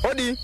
Odi.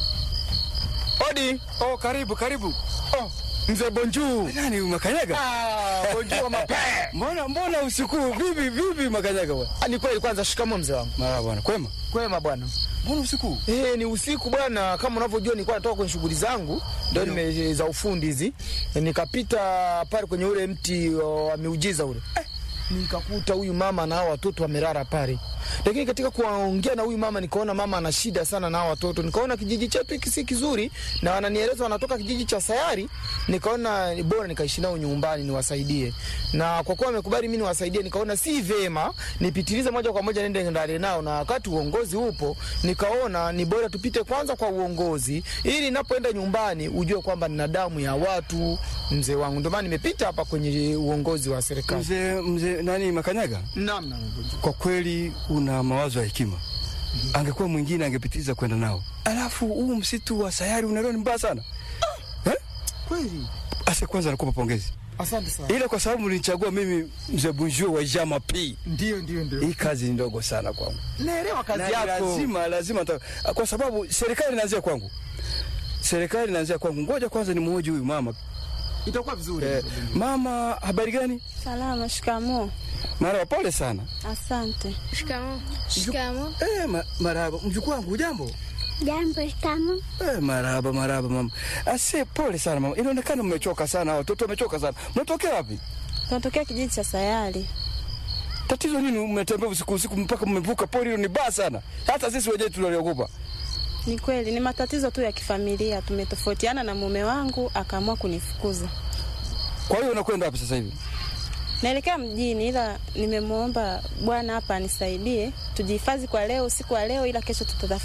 Odi. Oh, karibu karibu. Oh, mzee Bonjuu. Nani Makanyaga? Ah, Bonjuu mape. Mbona mbona usiku vipi vipi Makanyaga bwana? Ah, Ni kweli kwanza shikamo mzee wangu. Mara bwana, kwema? Kwema bwana. Mbona usiku? Eh, ni usiku bwana, kama unavyojua nilikuwa natoka kwenye shughuli zangu ndio nime za ufundi hizi. Eh, Nikapita pale kwenye ule mti wa miujiza ule. Eh, nikakuta huyu mama na hao watoto wamelala pale. Lakini katika kuongea na huyu mama nikaona mama ana shida sana na hao watoto. Nikaona kijiji chetu hiki si kizuri na wananieleza wanatoka kijiji cha Sayari. Nikaona ni bora nikaishi nao nyumbani niwasaidie. Na kwa kuwa wamekubali mimi niwasaidie, nikaona si vema nipitilize moja kwa moja nende ndani nao, na wakati uongozi upo, nikaona ni bora tupite kwanza kwa uongozi, ili ninapoenda nyumbani ujue kwamba nina damu ya watu, mzee wangu. Ndio maana nimepita hapa kwenye uongozi wa serikali. Mzee mzee nani Makanyaga? Naam, naam. Kwa kweli una mawazo ya hekima. Angekuwa mwingine angepitiliza kwenda nao. Alafu huu msitu wa Sayari unaelewa ni mbaya sana. Eh? Kweli. Ase kwanza nakupa pongezi. Asante sana. Ila kwa sababu nilichagua mimi mzee Bunjio wa Jama P. Ndio, ndio, ndio. Hii kazi ni ndogo sana kwangu. Naelewa kazi Na yako. lazima lazima ta, kwa sababu serikali inaanzia kwangu. Serikali inaanzia kwangu. Ngoja kwanza ni mhoji huyu mama. Itakuwa vizuri. Eh, mama habari gani? Salama. Shikamo. Mara pole sana. Asante. Shikamo. Shikamo. Eh, ma, marahaba. Mjukuu wangu jambo. Jambo, shikamo. Eh, marahaba marahaba mama. Ase pole sana mama. Inaonekana mmechoka sana, watoto wamechoka sana. Mnatokea wapi? Tunatokea kijiji cha Sayari. Tatizo nini mmetembea usiku usiku mpaka mmevuka pori hilo ni baya sana. Hata sisi wenyewe tunaliogopa. Ni kweli, ni matatizo tu ya kifamilia. Tumetofautiana na mume wangu, akaamua kunifukuza. Kwa hiyo unakwenda wapi sasa hivi? Naelekea mjini, ila nimemwomba bwana hapa anisaidie tujihifadhi kwa leo, usiku wa leo, ila kesho tutatafuta